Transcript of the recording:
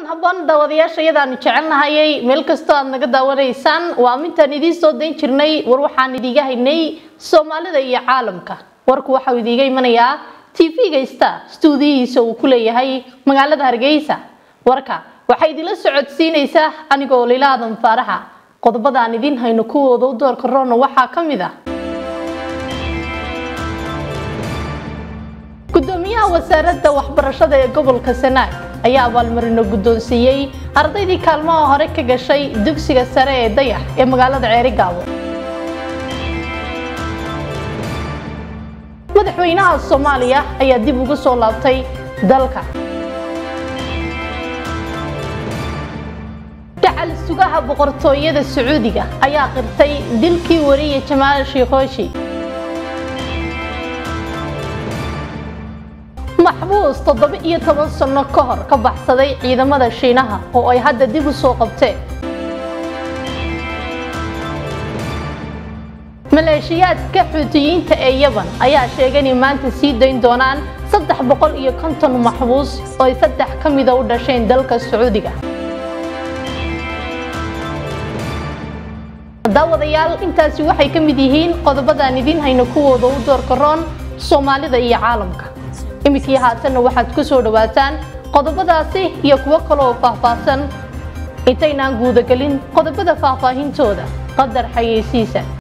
habboon daawadayaasha iyadaanu jecelnahayay meel kastoo aad naga daawanaysaan waa mintaan idiin soo dayn jirnay war waxaan idiiga haynay soomaalida iyo caalamka warku waxau idiiga imanayaa tv-ga star stuudiyihiisa uu ku leeyahay magaalada hargeysa warka waxaa idinla socodsiinaysaa anigoo lilaadan faaraxa qodobada aan idiin hayno kuwooda u doorka roona waxaa ka mid ah gudoomiyaha wasaaradda waxbarashada ee gobolka sanaag ayaa abaalmarino guddoonsiiyey ardaydii kaalmaha hore ka gashay dugsiga sare ee dayax ee magaalada ceerigaabo madaxweynaha soomaaliya ayaa dib ugu soo laabtay dalka dhacal sugaha boqortooyada sacuudiga ayaa qirtay dilkii wariya jamaal shiikhoshi maxbuus toddoba iyo toban sano ka hor ka baxsaday ciidamada shiinaha oo ay hadda dib u soo qabteen maleeshiyaadka xuutiyiinta ee yaban ayaa sheegay inay maanta sii dayn doonaan saddex boqol iyo konton maxbuus oo ay saddex ka mida u dhasheen dalka sacuudiga daawadayaal intaasi waxay ka mid yihiin qodobadaan idiin hayno kuwooda u doorka roon soomaalida iyo caalamka iminkii haatanna waxaad ku soo dhawaataan qodobadaasi iyo kuwo kale oo faahfaahsan intaynaan guudagelin qodobada faahfaahintooda qadar xayeysiisa